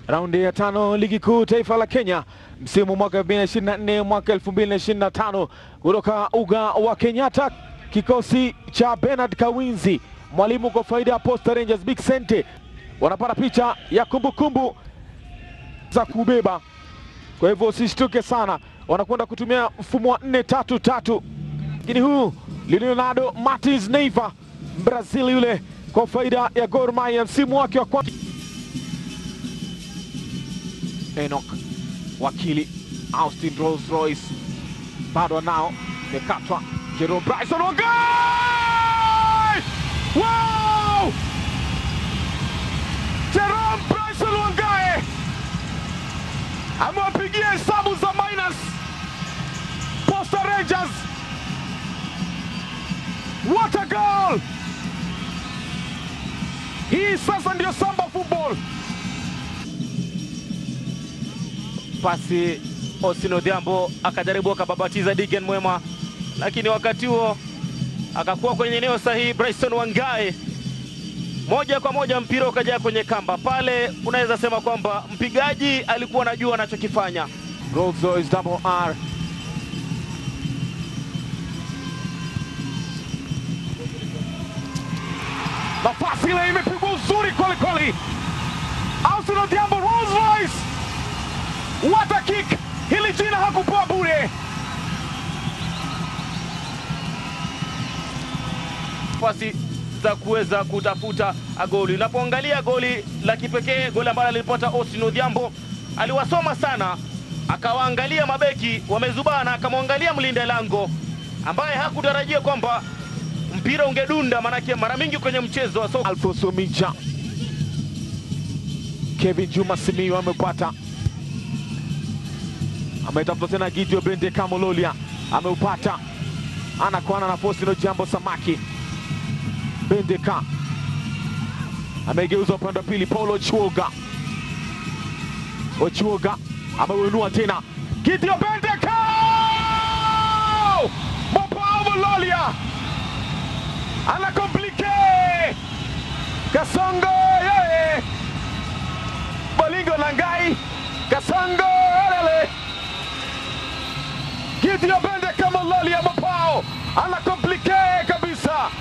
raundi ya tano ligi kuu taifa la Kenya msimu mwaka 2024 mwaka 2025 kutoka uga wa Kenyatta, kikosi cha Bernard Kawinzi, mwalimu kwa faida ya Posta Rangers Big Sente wanapata picha ya kumbukumbu kumbu za kubeba. Kwa hivyo usishtuke sana, wanakwenda kutumia mfumo wa nne tatu tatu, lakini huu Leonardo Martins Neiva Brazil yule kwa faida ya Gor Mahia msimu wake wa kwanza. Enoch wakili Austin Rolls Royce bado anao, imekatwa. Jerome Bryson Wangai! Wow! Jerome Bryson Wangai amewapigia hesabu za minus Posta Rangers. What a goal! Hii sasa ndio Samba football. Pasi Austin Odhiambo akajaribu akababatiza Digen Mwema, lakini wakati huo akakuwa kwenye eneo sahihi. Bryson Wangai moja kwa moja mpira ukajaa kwenye kamba pale. Unaweza sema kwamba mpigaji alikuwa anajua anachokifanya. Rolls Royce double R. Nafasi ile imepigwa uzuri kweli kweli. Austin Odhiambo Rolls Royce. What a kick! Hili jina hakupewa bure. nafasi za kuweza kutafuta goli. Unapoangalia goli la kipekee, goli ambalo alipata Austin Odhiambo, aliwasoma sana, akawaangalia mabeki wamezubana, akamwangalia mlinda lango ambaye hakutarajia kwamba mpira ungedunda, manake mara mingi kwenye mchezo wa soka Alfonso Mija. Kevin Juma Simiyu amepata, ametafuta tena Gideon Bende Kamololia ameupata, anakwana na Faustino Jambo Samaki. Bendeka amegeuza upande wa pili, Paulo Ochuoga. Ochuoga ameuinua tena, Gideon Bendeka Mopao Mololia ana komplike Kasongo yeye Bolingo Nangai Kasongo elele Gideon Bendeka Mololia Mopao ana komplike kabisa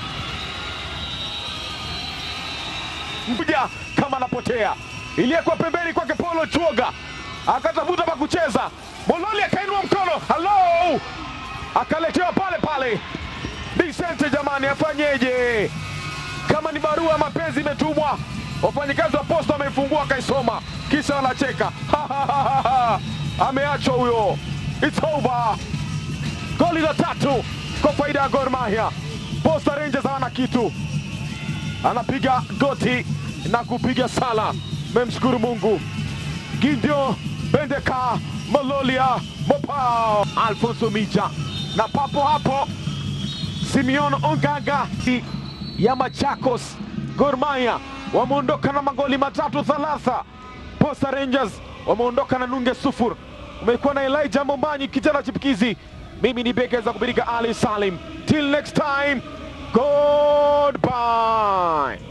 mja kama anapotea, iliyekuwa pembeni kwake Paulo Chuoga akatafuta pa kucheza, Mololi akainua mkono, halo, akaletewa pale pale. Vicente jamani, afanyeje? Kama ni barua ya mapenzi imetumwa, wafanyikazi wa posta wameifungua akaisoma, kisha wanacheka ameachwa huyo. It's over. Goli la tatu kwa faida ya Gor Mahia. Posta Rangers hawana kitu anapiga goti na kupiga sala, memshukuru Mungu. Gideon Bendeka Malolia Mopao Alfonso Mija na papo hapo Simeon Ongaga ya Machakos. Gor Mahia wameondoka na magoli matatu thalatha. Posta Rangers wameondoka na nunge sufur. Umekuwa na Elijah Mombanyi kijana chipukizi. Mimi ni Beka za kubirika Ali Salim. Till next time, goodbye.